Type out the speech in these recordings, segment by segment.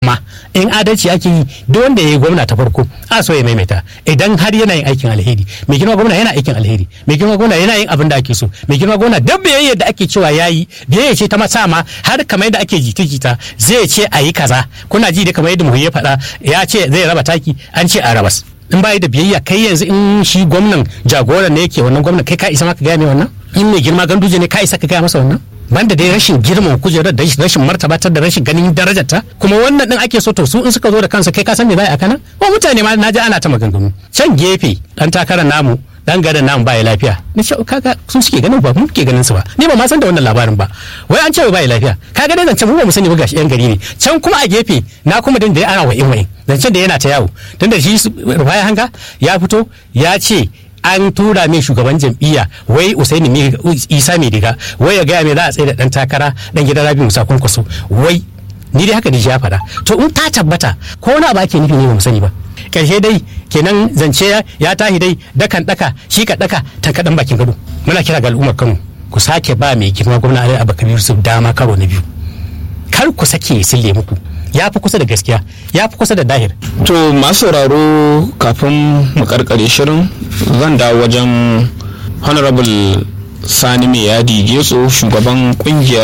dama in adalci ake yi duk wanda ya yi gwamna ta farko a so ya maimaita idan har yana yin aikin alheri mai girma gwamna yana aikin alheri mai girma gwamna yana yin abin da ake so mai girma gwamna duk biyayya da ake cewa yayi biyayya ce ta masa ma har kamar yadda ake jita-jita zai ce a yi kaza kuna ji da kamar yadda muhuyya faɗa ya ce zai raba taki an ce a rabas in bayi da biyayya kai yanzu in shi gwamnan jagoran ne yake wannan gwamnan kai ka isa maka gaya mai wannan in mai girma ganduje ne ka isa ka gaya masa wannan banda dai rashin girman kujerar da rashin martabatar da rashin ganin darajarta kuma wannan din ake so to su in suka zo da kansa kai ka san me za a kana wa mutane ma naji ana ta maganganu can gefe dan takarar namu dan garin namu baya lafiya ni ce kaga su suke ganin ba mu ke ganin su ba ni ba ma san da wannan labarin ba wai an ce baya lafiya kaga dai zancen mu ba mu sani ba gashi yan gari ne can kuma a gefe na kuma din da ana wa'in wa'in zancen da yana ta yawo tunda shi rufaya hanga ya fito ya ce an tura mai shugaban jam'iyya wai usaini isa mai diga wai ya gaya mai za a tsaye da dan takara dan gidan rabi musa kwankwaso wai ni dai haka da ya faɗa to in ta tabbata ko na ba ke nufi ne ba mu sani ba karshe dai kenan zance ya tahi dai dakan daka shi ka daka tankaɗan bakin gado muna kira ga al'ummar kano ku sake ba mai girma gwamna ali abubakar yusuf dama karo na biyu kar ku sake ya sille muku ya fi kusa da gaskiya ya fi kusa da dahir to masu sauraro kafin mu karkare shirin zan dawo wajen honorable sani mai yadi getso shugaban kungiyar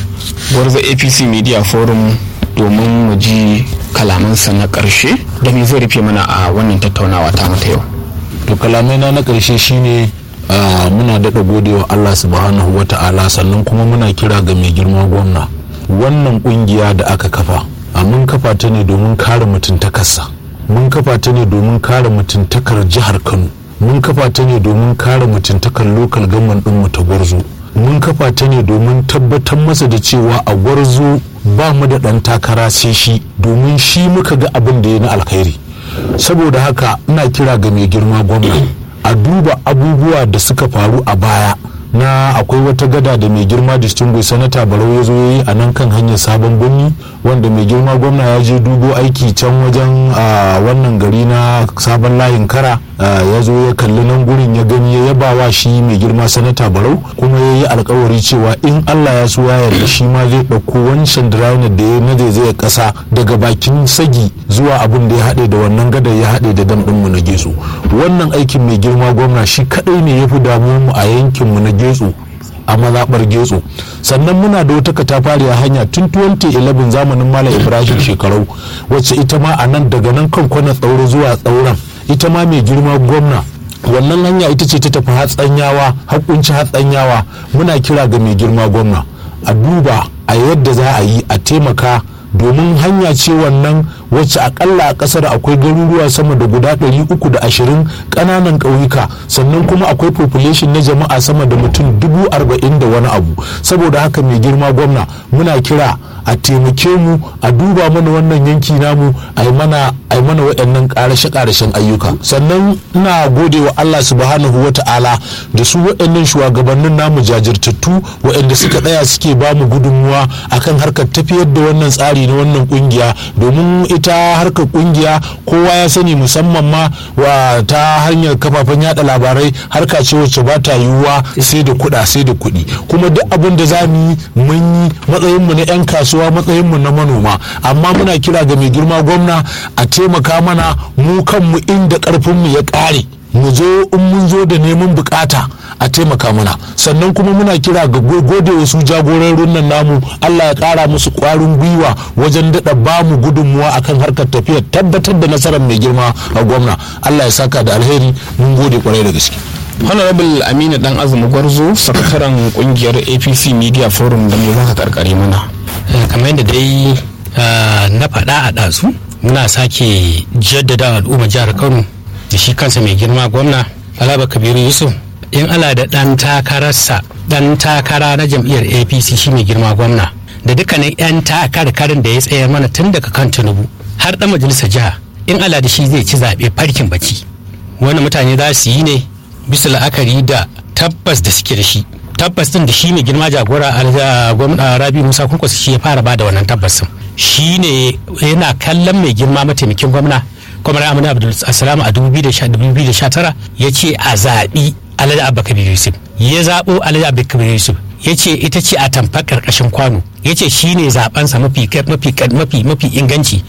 gwarza apc media forum domin mu ji kalamansa na karshe da me zai rufe mana a wannan tattaunawa ta mata yau to kalamai na na karshe shine uh, muna daɗa godewa allah subhanahu wa ta'ala sannan kuma muna kira ga mai girma gwamna wannan kungiya da aka kafa a mun kafa ta ne domin kare mutuntakarsa mun kafa ta ne domin kare mutuntakar jihar kano mun kafa ta ne domin kare mutuntakar lokal gaman ɗinmu ta gwarzo mun kafa ta ne domin tabbatar masa da cewa a gwarzo ba mu da ɗan takara sai shi domin shi muka ga abin da ya na alkhairi saboda haka ina kira ga mai girma gwamna a duba abubuwa da suka faru a baya na akwai wata gada da mai girma distinguished sanata barau ya zo ya yi a nan kan hanyar sabon birni wanda mai girma gwamna ya je dubo aiki can wajen wannan gari na sabon layin kara ya zo ya kalli nan gurin ya gani ya yaba wa shi mai girma sanata barau kuma ya yi alkawari cewa in allah ya so ya yarda shi ma zai ɗauko wancan drainer da ya na zai ƙasa daga bakin sagi zuwa abin da ya haɗe da wannan gadar ya haɗe da dam ɗinmu na geso wannan aikin mai girma gwamna shi kaɗai ne ya fi damuwa mu a yankinmu na getso a mazaɓar getso sannan muna da wata katafariya hanya tun 2011 zamanin malam ibrahim shekarau wacce ita ma a nan daga nan kan kwana tsauro zuwa tsauran ita ma mai girma gwamna wannan hanya ita ce ta tafi hatsanyawa hakunci hatsanyawa muna kira ga mai girma gwamna a duba a yadda za a yi a taimaka domin hanya ce wannan wacce akalla a kasar akwai garuruwa sama da guda 320 kananan ƙauyuka sannan kuma akwai population na jama'a sama da mutum dubu arba'in da wani abu saboda haka mai girma gwamna muna kira a taimake mu a duba mana wannan yanki namu a yi mana a yi mana waɗannan ƙarashe-ƙarashen ayyuka sannan ina gode wa Allah subhanahu wa ta'ala da su waɗannan shugabannin namu jajirtattu waɗanda suka tsaya suke ba mu gudunmuwa akan harkar tafiyar da wannan tsari na wannan kungiya domin ita harkar kungiya kowa ya sani musamman ma wa ta hanyar kafafen yada labarai harka ce wacce ba ta yiwuwa sai da kuɗa sai da kuɗi kuma duk abin da za mu yi mun yi matsayinmu na 'yan kasuwa matsayinmu na manoma amma muna kira ga mai girma gwamna a taimaka mana mu kanmu inda ƙarfinmu ya ƙare mu zo in mun zo da neman bukata a taimaka mana sannan kuma muna kira ga gode wasu jagororin nan namu Allah ya kara musu kwarin gwiwa wajen daɗa ba mu gudunmuwa akan harkar tafiyar tabbatar da nasarar mai girma a gwamna Allah ya saka da alheri mun gode kwarai da gaske honorable aminu dan azumi gwarzo sakataren kungiyar apc media forum da me zaka karkare mana kamar yadda dai na faɗa a ɗazu muna sake jaddada al'umma jihar kano da shi kansa mai girma gwamna alaba kabiru yusuf in ala da ɗan takararsa ɗan takara na jam'iyyar apc shi mai girma gwamna da dukkanin 'yan takarkarin da ya tsayar mana tun daga kan tinubu har ɗan majalisar jiha in ala da shi zai ci zaɓe farkin baki wani mutane za su yi ne bisa la'akari da tabbas da suke da shi tabbas din da shi mai girma jagora gwamna rabi musa kunkwasa shi ya fara bada wannan tabbasin shi ne yana kallon mai girma mataimakin gwamna kwamar amina abdul assalamu a 2019 ya ce a zaɓi alhaji abba kabir yusuf ya zaɓo alhaji abba kabir yusuf ya ce ita ce a tamfar ƙarƙashin kwano ya ce shi ne zaɓensa mafi mafi mafi inganci